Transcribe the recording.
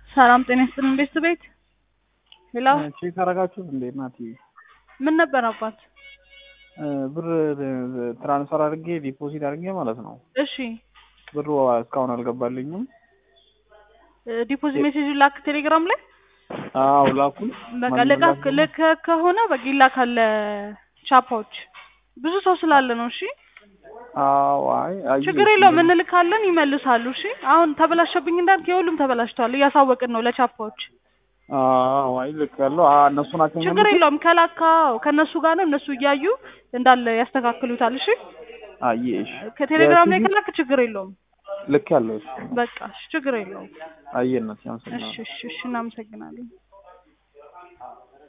ሰላም ጤና ይስጥልን ቤት ቤት ሄሎ ቼክ አረጋችሁት እንዴ እናቴ? ምን ነበር አባት? ብር ትራንስፈር አድርጌ ዲፖዚት አድርጌ ማለት ነው። እሺ ብሩ እስካሁን አልገባልኝም። ዲፖዚት ሜሴጅ ላክ ቴሌግራም ላይ አዎ ላኩኝ። በቃ ልክ ልክ ከሆነ በቃ ይላካል ቻፓዎች ብዙ ሰው ስላለ ነው። እሺ አዎ አይ አየሁ። ችግር የለውም እንልካለን፣ ይመልሳሉ። እሺ አሁን ተበላሸብኝ እንዳልክ የሁሉም ተበላሽተዋል፣ እያሳወቅን ነው ለቻፓዎች። አዎ አይ ልክ ያለው እነሱ ናቸው። ችግር የለውም ከላካው ከእነሱ ጋር ነው፣ እነሱ እያዩ እንዳለ ያስተካክሉታል። እሺ አየሽ ከቴሌግራም ላይ ከላክ ችግር የለውም። ልክ ያለው በቃ እሺ ችግር የለውም። አየነት እሺ እሺ እሺ እናመሰግናለን።